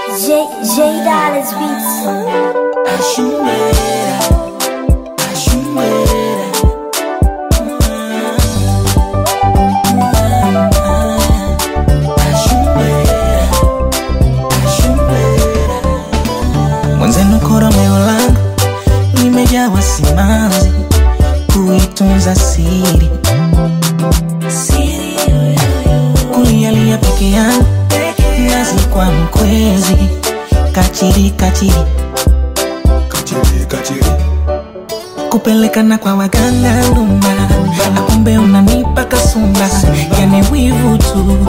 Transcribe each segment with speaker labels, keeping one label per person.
Speaker 1: J J Dollars Beats.
Speaker 2: Mwenzenu koromeo langu limejawa simanzi, kuitunza siri, kulialia peke yangu, nazi kwa mkwezi, kachiri kachiri,
Speaker 3: Kachiri, kachiri.
Speaker 2: kupelekana kwa waganga lumba, na kumbe unanipa kasumba, yani wivu tu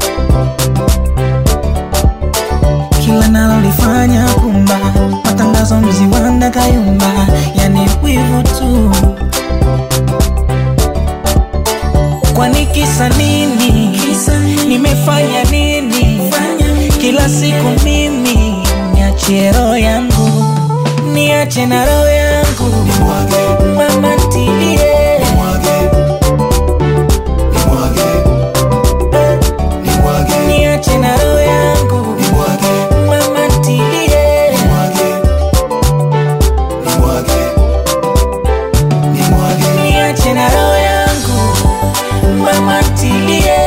Speaker 2: kila nalolifanya kumba, matangazo mziwanda kayumba, yani wivu tu. Kwani kisa nini? Nimefanya nini? Kila siku mimi niachie roho yangu, niache na roho yangu,
Speaker 3: Nimwage,
Speaker 2: mama ntilie
Speaker 3: nimwage. Nimwage, nimwage.
Speaker 2: niache na roho yangu,
Speaker 3: Nimwage,
Speaker 2: mama ntilie
Speaker 3: nimwage. Nimwage, nimwage.
Speaker 2: niache na roho yangu mama ntilie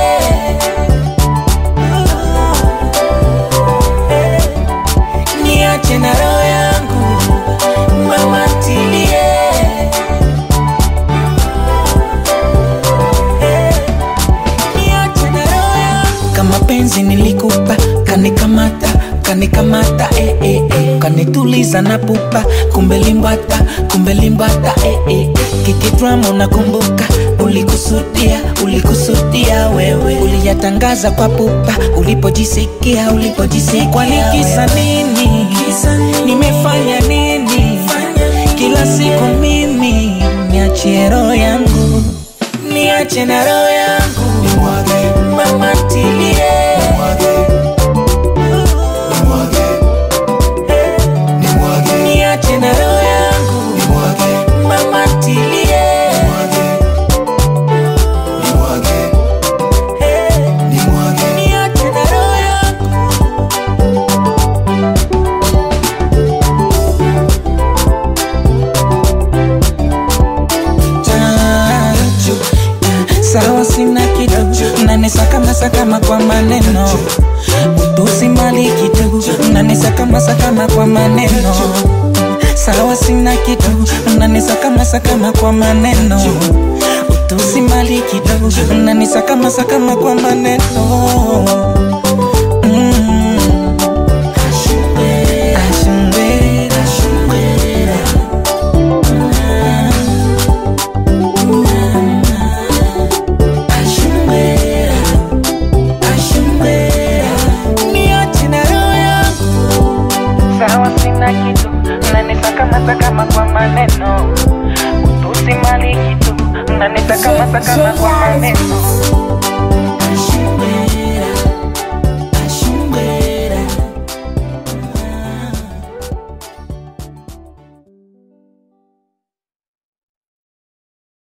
Speaker 2: niache na roho yangu mama ntilie niache na roho yangu kama penzi nilikupa kanikamata kanikamata eh, eh, eh. kanituliza na pupa kumbe limbata kumbe limbata eh, eh. kikidrama unakumbuka ulikusudia ulikusudia wewe uliyatangaza kwa pupa ulipojisikia ulipojisikia kwani kisa nini nimefanya nini kila siku mimi niachie roho yangu niache na roho yangu
Speaker 3: Nimwage,
Speaker 2: mama ntilie
Speaker 3: nimwage. Nimwage, nimwage.
Speaker 2: niache na roho yangu
Speaker 3: Nimwage,
Speaker 2: mama ntilie
Speaker 3: nimwage. Nimwage, nimwage.
Speaker 2: niache na roho yangu Chachu, sawa sina kitu nanisakama sakama kwa maneno utusi mali kitu nanisakama sakama kwa maneno sawa sina kitu nanisakama sakama kwa maneno utusi mali kitu nanisakama sakama kwa maneno Mm. Ashumbera, ashumbera. Ashumbera, ashumbera. Niache na roho yangu. Sawa sina kitu nanisakama sakama kwa maneno utusi mali kitu nanisakama sakama kwa maneno